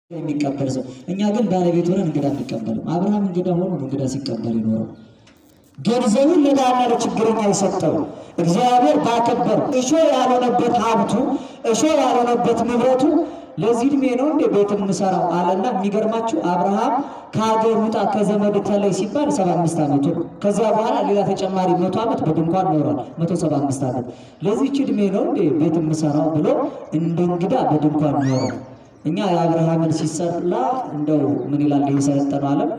የሚቀበል ሰው። እኛ ግን ባለቤት ሆነን እንግዳ አንቀበልም። አብርሃም እንግዳ ሆኖ ነው እንግዳ ሲቀበል ይኖረው። ገንዘቡን ለድሃና ለችግረኛ የሰጠው እግዚአብሔር ባከበር እሾ ያልሆነበት ሀብቱ እሾ ያልሆነበት ንብረቱ ለዚህ ዕድሜ ነው እንደ ቤት የምሰራው አለና፣ የሚገርማችሁ አብርሃም ከሀገር ውጣ ከዘመድ ተለይ ሲባል ሰባ አምስት ዓመቱ ነው። ከዚያ በኋላ ሌላ ተጨማሪ መቶ ዓመት በድንኳን ኖሯል። መቶ ሰባ አምስት ዓመት ለዚህች ዕድሜ ነው እንደ ቤት የምሰራው ብሎ እንደ እንግዳ በድንኳን ኖሯል። እኛ የአብርሃምን ሲሰላ እንደው ምን ይላል የሰለጠነው ዓለም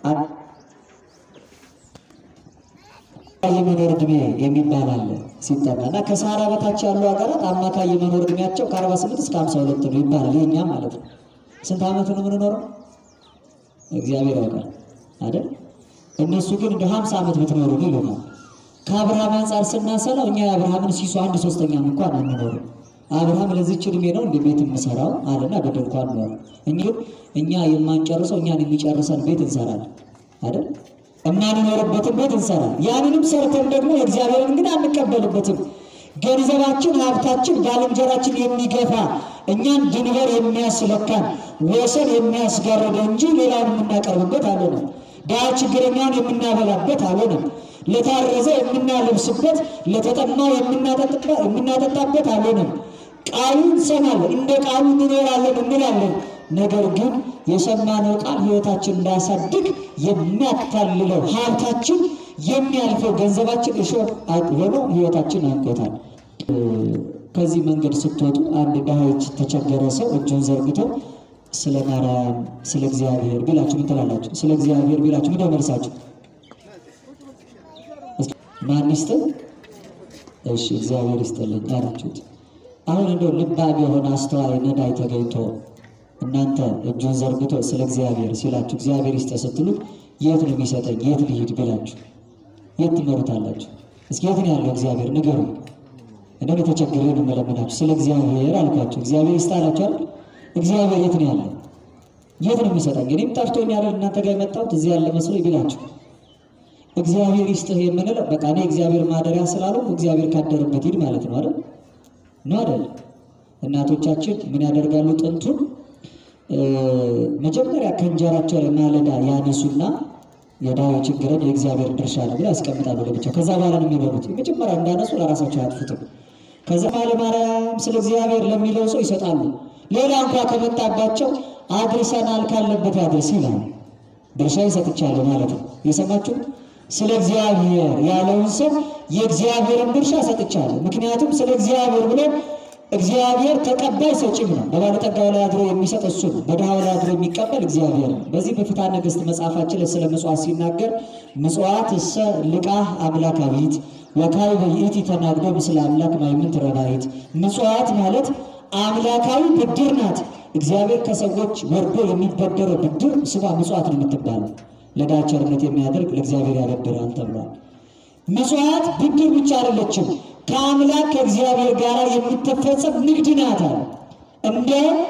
የመኖር እድሜ የሚባል አለ ሲጠና እና ከሰሃራ በታች ያሉ ሀገራት አማካይ የመኖር እድሜያቸው ከ48 እስከ 52 ነው ይባላል። የኛ ማለት ነው። ስንት ዓመት ነው የምንኖረው? እግዚአብሔር ያውቃል አይደል? እነሱ ግን እንደ 50 ዓመት ብትኖሩ ነው ይሉናል። ከአብርሃም አንጻር ስናሰላው እኛ የአብርሃምን ሲሶ አንድ ሶስተኛም እንኳን አንኖርም። አብርሃም ለዚች ዕድሜ ነው እንደ ቤት የምሰራው አለና በድንኳን ኖረ። እኛ የማንጨርሰው እኛን የሚጨርሰን ቤት እንሰራለን አይደል? የማንኖርበትን ቤት እንሰራለን። ያንንም ሰርተን ደግሞ የእግዚአብሔርን ግን አንቀበልበትም። ገንዘባችን፣ ሀብታችን ባልንጀራችን የሚገፋ እኛን ድንበር የሚያስለካን ወሰን የሚያስጋርደ እንጂ ሌላውን የምናቀርብበት አልሆነም። ድሃ ችግረኛውን የምናበላበት አልሆነም። ለታረዘ የምናለብስበት፣ ለተጠማ የምናጠጣበት አልሆነም። ቃሉን እንሰማለን፣ እንደ ቃሉ እንኖራለን እንላለን። ነገር ግን የሰማነው ቃል ሕይወታችን እንዳያሳድግ የሚያታልለው ሀብታችን የሚያልፈው ገንዘባችን እሾህ ሆኖ ሕይወታችን አንቆታል። ከዚህ መንገድ ስትወጡ አንድ ድሃዎች ተቸገረ ሰው እጁን ዘርግቶ ስለ ማርያም ስለ እግዚአብሔር ቢላችሁ ምን ትላላችሁ? ስለ እግዚአብሔር ቢላችሁ ምን መልሳችሁ? ማን ይስጥል? እሺ እግዚአብሔር ይስጥልኝ ያላችሁት። አሁን እንደው ልባም የሆነ አስተዋይ ነዳይ ተገኝቶ እናንተ እጁን ዘርግቶ ስለ እግዚአብሔር ሲላችሁ እግዚአብሔር ይስጥ ስትሉት የት ነው የሚሰጠኝ የት ልሂድ ብላችሁ የት ትመሩታላችሁ? እስኪ የት ነው ያለው እግዚአብሔር ንገሩ። እንደው የተቸገረ ነው የምለምናችሁ ስለ እግዚአብሔር አልኳችሁ። እግዚአብሔር ይስጥ አላችሁ አይደል? እግዚአብሔር የት ነው ያለው? የት ነው የሚሰጠኝ? እኔም ጠፍቶኛል እናንተ ጋር የመጣሁት እዚህ ያለ መስሎኝ ቢላችሁ እግዚአብሔር ይስጥህ የምንለው በቃ እኔ እግዚአብሔር ማደሪያ ስላለው እግዚአብሔር ካደረበት ሂድ ማለት ነው አይደል? ነው አይደል? እናቶቻችን ምን ያደርጋሉ? ጥንቱን መጀመሪያ ከእንጀራቸው ላይ ማለዳ ያነሱና የዳዊ ችግርን የእግዚአብሔር ድርሻ ነው ብለው ያስቀምጣሉ ለብቻው። ከዛ በኋላ ነው የሚበሉት። መጀመሪያ እንዳነሱ ለራሳቸው አያጥፉትም። ከዛ ማለ ማርያም ስለ እግዚአብሔር ለሚለው ሰው ይሰጣሉ። ሌላ እንኳ ከመጣባቸው አድርሰናል ካለበት ያድርስ ይላል። ድርሻ ይሰጥቻለሁ ማለት ነው። የሰማችሁ ስለ እግዚአብሔር ያለውን ሰው የእግዚአብሔርን ድርሻ ሰጥቻለሁ። ምክንያቱም ስለ እግዚአብሔር ብሎ እግዚአብሔር ተቀባይ ሰጪም ነው። በባለጠጋው ላይ አድሮ የሚሰጥ እሱ ነው። በድሃው ላይ አድሮ የሚቀበል እግዚአብሔር ነው። በዚህ በፍትሐ ነገሥት መጽሐፋችን ላይ ስለ ምጽዋት ሲናገር ምጽዋት እሰ ልቃህ አምላካዊት ወካይ በይእቲ ተናግዶ ምስለ አምላክ ማይምንት ረባይት። ምጽዋት ማለት አምላካዊ ብድር ናት። እግዚአብሔር ከሰዎች ወርዶ የሚበደረው ብድር ስሟ ምጽዋት ነው የምትባለው። ለድሃ ቸርነት የሚያደርግ ለእግዚአብሔር ያበድራል ተብሏል። ምጽዋት ብድር ብቻ አይደለችም፣ ከአምላክ ከእግዚአብሔር ጋር የምትፈጸም ንግድ ናት። እንደ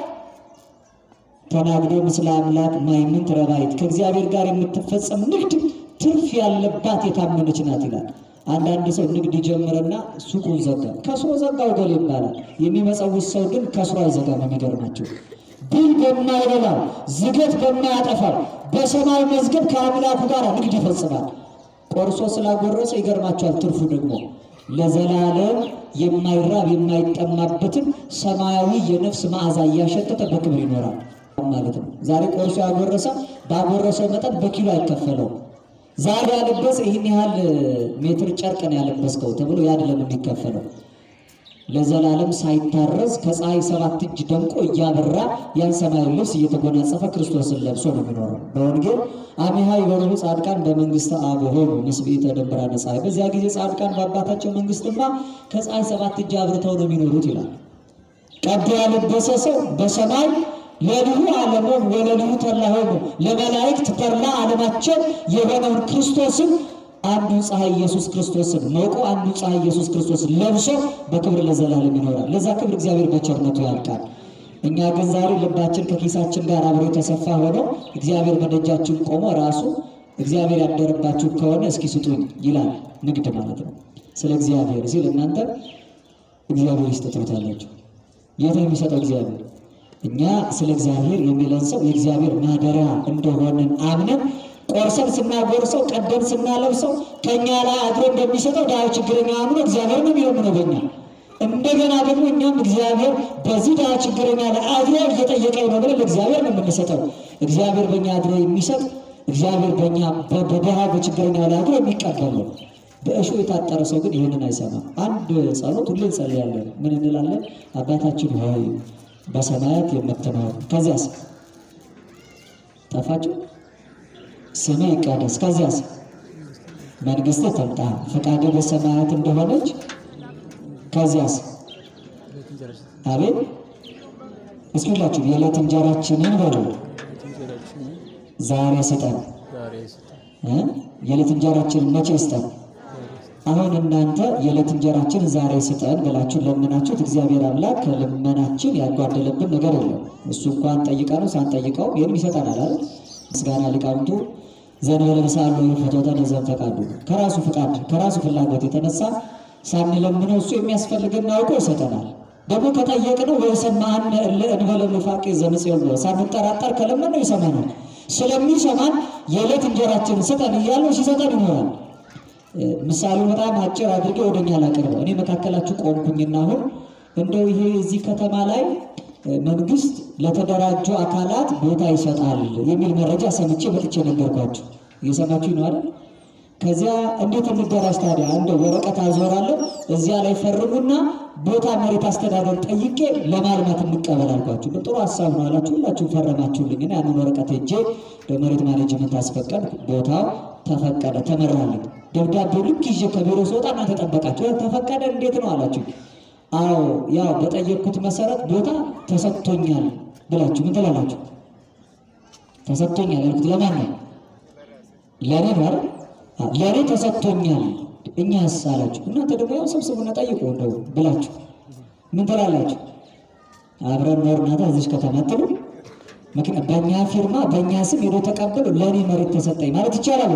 ተናግዶ ምስለ አምላክ ማይምንት ረባይት ከእግዚአብሔር ጋር የምትፈጸም ንግድ ትርፍ ያለባት የታመነች ናት ይላል። አንዳንድ ሰው ንግድ ይጀምርና ሱቁን ዘጋ፣ ከስሮ ዘጋው ገል ይባላል። የሚመጸውት ሰው ግን ከስሮ አይዘጋም። የሚገርማቸው ብል በማይበላው ዝገት በማያጠፋው በሰማይ መዝገብ ከአምላኩ ጋር ንግድ ይፈጽማል። ቆርሶ ስላጎረሰ ይገርማቸዋል። ትርፉ ደግሞ ለዘላለም የማይራብ የማይጠማበትን ሰማያዊ የነፍስ መዓዛ እያሸተተ በክብር ይኖራል ማለት ነው። ዛሬ ቆርሶ ያጎረሰ ባጎረሰው መጠን በኪሎ አይከፈለው። ዛሬ ያለበሰ ይህን ያህል ሜትር ጨርቅ ነው ያለበስከው ተብሎ ያድለም የሚከፈለው ለዘላለም ሳይታረዝ ከፀሐይ ሰባት እጅ ደምቆ እያበራ ያን ሰማያዊ ልብስ እየተጎናጸፈ ክርስቶስን ለብሶ ነው የሚኖረው። በወንጌል አሚሃ ይበርሁ ጻድቃን በመንግስተ አብ ሆኑ ምስብእተ ደብራነ ፀሐይ። በዚያ ጊዜ ጻድቃን በአባታቸው መንግስትማ ከፀሐይ ሰባት እጅ አብርተው ነው የሚኖሩት ይላል። ቀዶ ያለበሰ ሰው በሰማይ ለልሁ ዓለሞም ወለልሁ ተላሆሙ ለመላእክት ተድላ ዓለማቸው የሆነውን ክርስቶስን አንዱ ፀሐይ ኢየሱስ ክርስቶስን ሞቆ አንዱ ፀሐይ ኢየሱስ ክርስቶስን ለብሶ በክብር ለዘላለም ይኖራል። ለዛ ክብር እግዚአብሔር በቸርነቱ ያልቃል። እኛ ግን ዛሬ ልባችን ከኪሳችን ጋር አብሮ የተሰፋ ሆኖ እግዚአብሔር በደጃችን ቆሞ ራሱ እግዚአብሔር ያደረባችሁ ከሆነ እስኪ ስጡኝ ይላል። ንግድ ማለት ነው። ስለ እግዚአብሔር ሲል እናንተ እግዚአብሔር ይስጥ ትሉታላችሁ። የት ነው የሚሰጠው እግዚአብሔር? እኛ ስለ እግዚአብሔር የሚለን ሰው የእግዚአብሔር ማደሪያ እንደሆንን አምነን ቆርሰን ስናጎርሰው ቀደን ስናለብሰው ከእኛ ላይ አድሮ እንደሚሰጠው ድሃ ችግረኛ አምኖ እግዚአብሔር ነው የሚለምነው በእኛ እንደገና ደግሞ እኛም እግዚአብሔር በዚህ ድሃ ችግረኛ ላይ አድሮ እየጠየቀኝ ነው ብለን ለእግዚአብሔር ነው የምንሰጠው። እግዚአብሔር በእኛ አድሮ የሚሰጥ እግዚአብሔር በእኛ በድሃ በችግረኛ ላይ አድሮ የሚቀበል ነው። በእሾህ የታጠረ ሰው ግን ይህንን አይሰማም። አንድ ጸሎት ሁሌ እንጸልያለን። ምን እንላለን? አባታችን ሆይ በሰማያት የምትኖር ከዚያስ ጠፋችሁ ስምህ ይቀደስ ከዚያስ መንግሥትህ ትምጣ ፈቃድህ በሰማያት እንደሆነች ከዚያስ አቤት እስኪ ሁላችሁ የዕለት እንጀራችንን በሉ ዛሬ ስጠን እ የዕለት እንጀራችንን መቼ ስጠን አሁን እናንተ የዕለት እንጀራችንን ዛሬ ስጠን ብላችሁ ለምናችሁት እግዚአብሔር አምላክ ከልመናችን ያጓደለብን ነገር የለም እሱ እንኳን ጠይቀ ነው ሳንጠይቀው ይህንም ይሰጠናል አይደል ምስጋና ሊቃውንቱ ዘንበለ በሳሉ ፍትወተ ለዘብ ፈቃዱ ከራሱ ፍቃድ ከራሱ ፍላጎት የተነሳ ሳንለምነው እሱ የሚያስፈልገን አውቆ ይሰጠናል። ደግሞ ከጠየቅነው ወይሰማን እንበለ ኑፋቄ ዘምጽዮ ሳንጠራጠር ከለመነው ይሰማናል። ስለሚሰማን የዕለት እንጀራችንን ስጠን እያለው ሲሰጠን ይኖራል። ምሳሌው በጣም አጭር አድርጌ ወደኛ ላቀርበው። እኔ መካከላችሁ ቆምኩኝና አሁን እንደው ይሄ እዚህ ከተማ ላይ መንግስት ለተደራጁ አካላት ቦታ ይሰጣል የሚል መረጃ ሰምቼ መጥቼ ነገርኳችሁ። እየሰማችሁ ነው አይደል? ከዚያ እንዴት እንደራጅ ታዲያ? እንደ ወረቀት አዞራለሁ እዚያ ላይ ፈርሙና ቦታ መሬት አስተዳደር ጠይቄ ለማልማት እንቀበል አልኳችሁ። ጥሩ ሀሳብ ነው አላችሁ። ሁላችሁም ፈረማችሁልኝ እና ያንን ወረቀት ሄጄ በመሬት ማኔጅመንት አስፈቀድ። ቦታው ተፈቀደ፣ ተመራልኝ። ደብዳቤው ልክ ይዤ ከቢሮ ስወጣ እናንተ ጠበቃችሁ። ተፈቀደ እንዴት ነው አላችሁ። አዎ ያው በጠየቅኩት መሰረት ቦታ ተሰጥቶኛል ብላችሁ ምን ትላላችሁ? ተሰጥቶኛል ያልኩት ለማን ነው? ለእኔ ነው አይደል? ለእኔ ተሰጥቶኛል። እኛስ አላችሁ። እናንተ ደግሞ ያው ሰብስቡና ጠይቁ እንደው ብላችሁ ምን ትላላችሁ? አብረን ኖርናታ እዚች ከተማ ትሉ ምክንያት በእኛ ፊርማ በእኛ ስም ሄዶ ተቀበሉ ለእኔ መሬት ተሰጠኝ ማለት ይቻላል?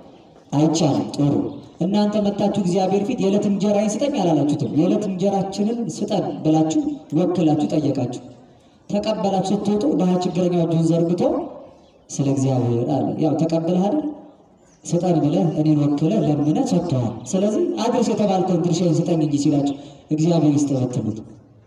አይቻልም። ጥሩ እናንተ መታችሁ እግዚአብሔር ፊት የዕለት እንጀራዬን ስጠኝ አላላችሁትም። የዕለት እንጀራችንን ስጠን ብላችሁ ወክላችሁ ጠየቃችሁ። ተቀበላችሁ። ስትወጡ ድሃ ችግረኛ እጁን ዘርግቶ ስለ እግዚአብሔር አለ። ያው ተቀበልህ አይደል? ስጠን ብለህ እኔን ወክለህ ለምነህ ሰጥተዋል። ስለዚህ አድርስ የተባልከውን ድርሻዬን ስጠኝ እንጂ ሲላችሁ እግዚአብሔር ይስጠበትሉት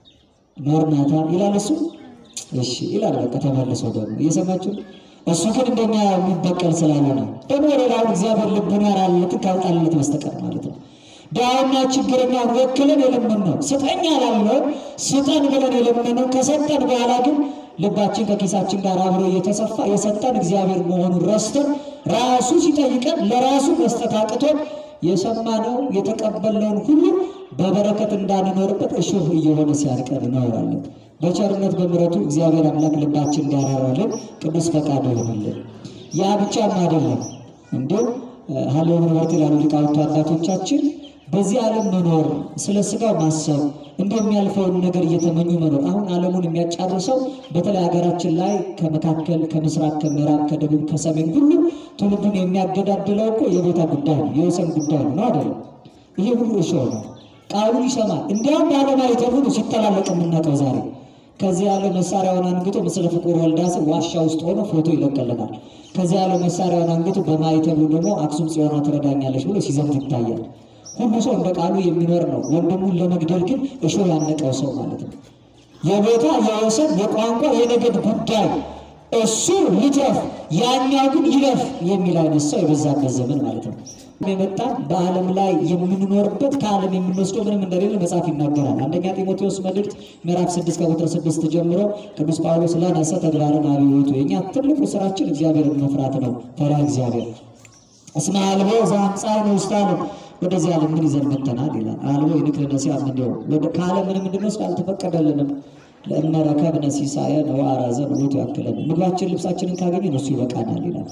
ኖርናታ ይላል እሱ። እሺ ይላል። በቃ ተመልሶ ደግሞ እየሰማችሁ እሱ ግን እንደኛ የሚበቀል ስላልሆነ ደግሞ ሌላውን እግዚአብሔር ልቡን ያራለት ካልጣለት በስተቀር ማለት ነው። ድሃውና ችግረኛውን ወክለን የለመንነው ስጠኝ አላልነው፣ ስጠን ብለን የለመንነው ከሰጠን በኋላ ግን ልባችን ከኪሳችን ጋር አብሮ እየተሰፋ የሰጠን እግዚአብሔር መሆኑን ረስተን ራሱ ሲጠይቀን ለራሱ መስጠት አቅቶን የሰማነው የተቀበልነውን ሁሉ በበረከት እንዳንኖርበት እሾህ እየሆነ ሲያርቀን እንኖራለን። በቸርነት በምሕረቱ እግዚአብሔር አምላክ ልባችን እንዲያራራልን ቅዱስ ፈቃዱ ይሆንልን። ያ ብቻም አይደለም፣ እንዲሁ ሀሌ ምንወርት ይላሉ ሊቃውንቱ አባቶቻችን በዚህ ዓለም መኖር ስለ ስጋው ማሰብ እንደሚያልፈውን ነገር እየተመኙ መኖር። አሁን ዓለሙን የሚያጫርሰው በተለይ ሀገራችን ላይ ከመካከል ከምስራቅ፣ ከምዕራብ፣ ከደቡብ፣ ከሰሜን ሁሉ ትውልዱን የሚያገዳድለው እኮ የቦታ ጉዳይ ነው፣ የወሰን ጉዳይ ነው አይደለም? ይሄ ሁሉ እሾህ ነው። ቃሉን ይሰማል። እንዲያውም ባለማየት ሁሉ ሲተላለቅ የምናውቀው ዛሬ ከዚህ ያለ መሳሪያውን አንግቶ ምስለ ፍቁር ወልዳ ዋሻ ውስጥ ሆኖ ፎቶ ይለቀልናል። ከዚህ ያለ መሳሪያውን አንግቶ በማይተቡ ደግሞ አክሱም ጽዮኗ ትረዳኛለች ብሎ ሲዘምት ይታያል። ሁሉ ሰው እንደ ቃሉ የሚኖር ነው። ወንድሙን ለመግደል ግን እሾህ ያነቀው ሰው ማለት ነው። የቦታ የወሰን የቋንቋ የነገድ ጉዳይ እሱ ልትረፍ ያኛው ግን ይለፍ የሚል አይነት ሰው የበዛበት ዘመን ማለት ነው። የመጣ በዓለም ላይ የምንኖርበት ከዓለም የምንወስደው ምንም እንደሌለ መጽሐፍ ይናገራል። አንደኛ ጢሞቴዎስ መልእክት ምዕራፍ ስድስት ከቁጥር ስድስት ጀምሮ ቅዱስ ጳውሎስ ላነሰ ተግባርን አብዮቱ የእኛ ትልቁ ስራችን እግዚአብሔርን መፍራት ነው። ፈሪሃ እግዚአብሔር እስመ አልቦ ዘአምጻእነ ውስተ ዓለም ወደዚህ ዓለም ምን ይዘን መጥተናል ይላል። አልቦ ይንክልነ ሲያም እንዲያው ከዓለም ምንም እንድንወስድ አልተፈቀደልንም። ለእመረከብነ ሲሳየነ ወአራዘነ ውእቱ ያክለን ምግባችን ልብሳችንን ካገኘን እሱ ይበቃናል ይላል።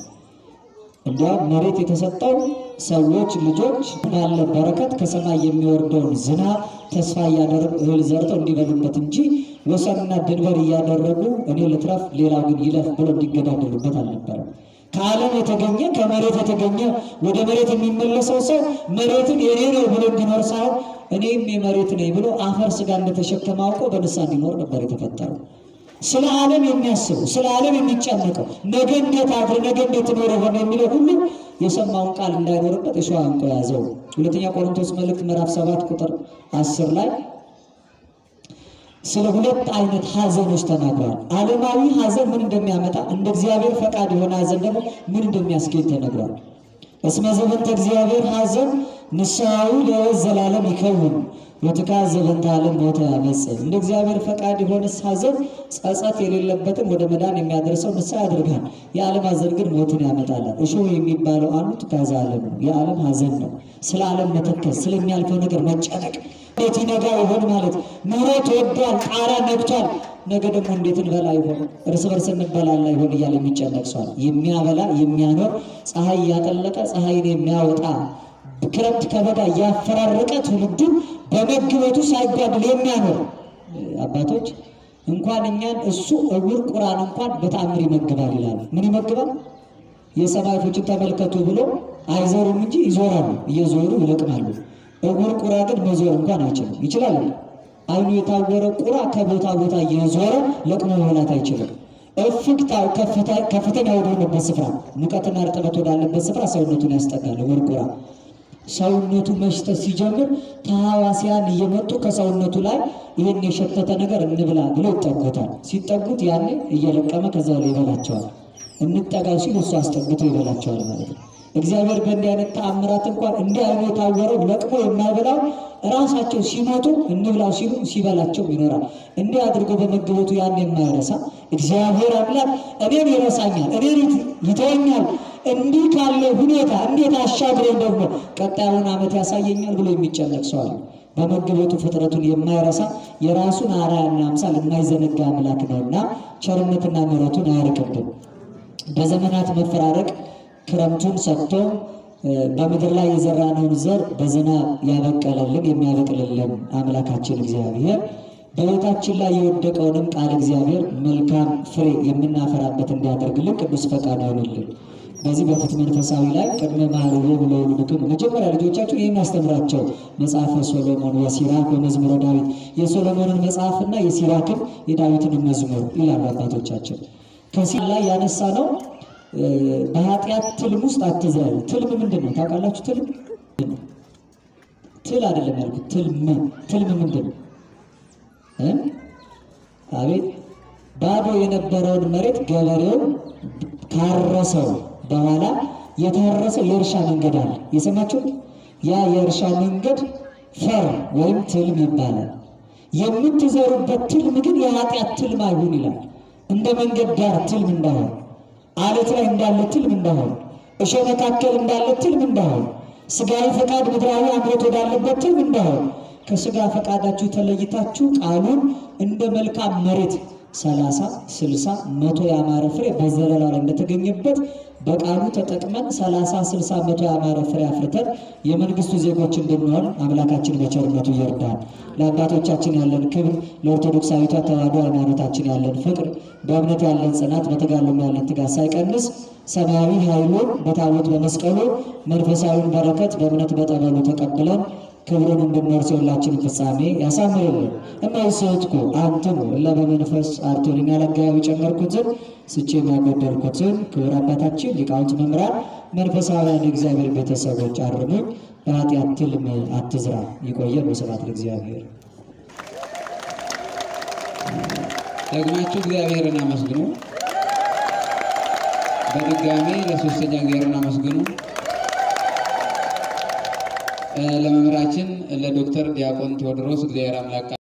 እንዲያውም መሬት የተሰጠው ሰዎች ልጆች ባለ በረከት ከሰማይ የሚወርደውን ዝናብ ተስፋ እያደረጉ እህል ዘርተው እንዲበሉበት እንጂ ወሰንና ድንበር እያደረጉ እኔ ልትረፍ ሌላው ግን ይለፍ ብሎ እንዲገዳደሉበት አልነበረም። ከዓለም የተገኘ ከመሬት የተገኘ ወደ መሬት የሚመለሰው ሰው መሬትን የኔ ነው ብሎ እንዲኖር ሳይሆን እኔም የመሬት ነኝ ብሎ አፈር ስጋ እንደተሸከመ አውቆ በንስሐ እንዲኖር ነበር የተፈጠረው። ስለ ዓለም የሚያስበው ስለ ዓለም የሚጨነቀው ነገ እንዴት አድር ነገ እንዴት ኖረ ሆነ የሚለው ሁሉ የሰማውን ቃል እንዳይኖርበት የሸዋ እንቆ ያዘው። ሁለተኛ ቆሮንቶስ መልእክት ምዕራፍ ሰባት ቁጥር አስር ላይ ስለ ሁለት አይነት ሐዘኖች ተናግሯል። ዓለማዊ ሐዘን ምን እንደሚያመጣ እንደ እግዚአብሔር ፈቃድ የሆነ ሐዘን ደግሞ ምን እንደሚያስገኝ ተነግሯል። እስመ ዘበንተ እግዚአብሔር ሐዘን ንስሐዊ ለሕይወት ዘላለም ይከውን ወትካዝ ዘበንተ ዓለም ሞተ ያመጽእ። እንደ እግዚአብሔር ፈቃድ የሆነ ሐዘን ጸጸት የሌለበትን ወደ መዳን የሚያደርሰው ንስሐ ያደርጋል። የዓለም ሐዘን ግን ሞትን ያመጣላል። እሾህ የሚባለው አንዱ ትካዘ ዓለም ነው። የዓለም ሐዘን ነው። ስለ ዓለም መተከዝ፣ ስለሚያልፈው ነገር መጨነቅ እንዴት ይነጋ ይሆን ማለት ኑሮ ተወዷል፣ ጣራ ነግቷል። ነገ ደግሞ እንዴት እንበላ ይሆን እርስ በርስ እንበላላ ይሆን እያለ የሚጨነቅ ሰው አለ። የሚያበላ የሚያኖር ፀሐይ እያጠለቀ ፀሐይን የሚያወጣ ክረምት ከበጋ እያፈራረቀ ትውልዱ በመግበቱ ሳይጓድል የሚያኖር አባቶች እንኳን እኛን እሱ እውር ቁራን እንኳን በተአምር ይመግባል ይላሉ። ምን ይመግባል? የሰማይ ወፎችን ተመልከቱ ብሎ አይዘሩም እንጂ ይዞራሉ፣ እየዞሩ ይለቅማሉ። እውር ቁራ ግን መዞር እንኳን አይችልም። ይችላል? አይኑ የታወረ ቁራ ከቦታ ቦታ እየዞረ ለቅሞ መብላት አይችልም። እፍግታው ከፍተኛ ወደሆነበት ስፍራ ሙቀትና እርጥበት ወዳለበት ስፍራ ሰውነቱን ያስጠጋል። እውር ቁራ ሰውነቱ መሽተት ሲጀምር ተሐዋስያን እየመጡ ከሰውነቱ ላይ ይህን የሸተተ ነገር እንብላ ብለው ይጠጉታል። ሲጠጉት ያኔ እየለቀመ ከዛ ላይ ይበላቸዋል። እንጠጋው ሲሉ እሱ አስጠግቶ ይበላቸዋል ማለት ነው። እግዚአብሔር በእንዲህ አይነት ተአምራት እንኳን እንዲህ አይኑ የታወረው ለቅሞ የማይበላው ራሳቸው ሲሞቱ እንብላው ሲሉ ሲበላቸው ይኖራል። እንዲህ አድርጎ በመገበቱ ያን የማይረሳ እግዚአብሔር አምላክ እኔን ይረሳኛል፣ እኔን ይተወኛል፣ እንዲህ ካለ ሁኔታ እንዴት አሻግረኝ ደግሞ ቀጣዩን ዓመት ያሳየኛል ብሎ የሚጨነቅ ሰው አለ። በመገበቱ ፍጥረቱን የማይረሳ የራሱን አርአያና አምሳል የማይዘነጋ አምላክ ነውና ቸርነትና ምሕረቱን አያርቅብን። በዘመናት መፈራረቅ ክረምቱን ሰጥቶ በምድር ላይ የዘራነውን ዘር በዝናብ ያበቀለልን የሚያበቅልልን አምላካችን እግዚአብሔር በሕይወታችን ላይ የወደቀውንም ቃል እግዚአብሔር መልካም ፍሬ የምናፈራበት እንዲያደርግልን ቅዱስ ፈቃድ ይሆንልን። በዚህ በፍት መንፈሳዊ ላይ ቅድመ ማህርቦ ለውሉድክም መጀመሪያ ልጆቻችሁ ይህን አስተምራቸው። መጽሐፈ ሶሎሞን ወሲራክ በመዝሙረ ዳዊት የሶሎሞንን መጽሐፍና የሲራክን የዳዊትን መዝሙር ይላሉ አባቶቻችን። ከዚህ ላይ ያነሳ ነው በኃጢአት ትልም ውስጥ አትዝለሉ። ትልም ምንድን ነው ታውቃላችሁ? ትልም ትል አይደለም ያልኩት፣ ትልም ትልም ምንድን ነው? አቤት ባዶ የነበረውን መሬት ገበሬው ካረሰው በኋላ የታረሰው የእርሻ መንገድ አለ። የሰማችሁ? ያ የእርሻ መንገድ ፈር ወይም ትልም ይባላል። የምትዘሩበት ትልም ግን የኃጢአት ትልም አይሁን ይላል። እንደ መንገድ ዳር ትልም እንዳይሆን አለት ላይ እንዳለ ትልም እንዳይሆን፣ እሾህ መካከል እንዳለ ትልም እንዳይሆን፣ ስጋዊ ፈቃድ ምድራዊ አምሮት ወዳለበት ትልም እንዳይሆን፣ ከስጋ ፈቃዳችሁ ተለይታችሁ ቃሉን እንደ መልካም መሬት ሰላሳ ስልሳ መቶ ያማረ ፍሬ በዘለላ ላይ እንደተገኘበት በቃሉ ተጠቅመን ሰላሳ ስልሳ መቶ ያማረ ፍሬ አፍርተን የመንግስቱ ዜጎች እንድንሆን አምላካችን በቸርነቱ ይርዳል። ለአባቶቻችን ያለን ክብር፣ ለኦርቶዶክሳዊቷ ተዋሕዶ ሃይማኖታችን ያለን ፍቅር፣ በእምነት ያለን ጽናት፣ በተጋድሎም ያለን ትጋት ሳይቀንስ ሰማያዊ ኃይሉን በታቦት በመስቀሉ መንፈሳዊውን በረከት በእምነት በጠበሉ ተቀብለን ክብሩን እንድንወርስ የሁላችንን ፍጻሜ ያሳምርልን። እማይሰትኩ አንትሙ እለ በመንፈስ አርቶልኝ ያለጋያዊ ጨመርኩትን ስቼ ያጎደልኩትን ክብር አባታችን ሊቃውንት መምህራን፣ መንፈሳውያን የእግዚአብሔር ቤተሰቦች አርሙኝ። በኃጢአት ትልም አትዝራ። ይቆየን። በስብሐት ለእግዚአብሔር። ደግማችሁ እግዚአብሔርን አመስግኑ። በድጋሜ ለሶስተኛ እግዚአብሔርን አመስግኑ። ለመምህራችን ለዶክተር ዲያቆን ቴዎድሮስ እግዚአብሔር አምላክ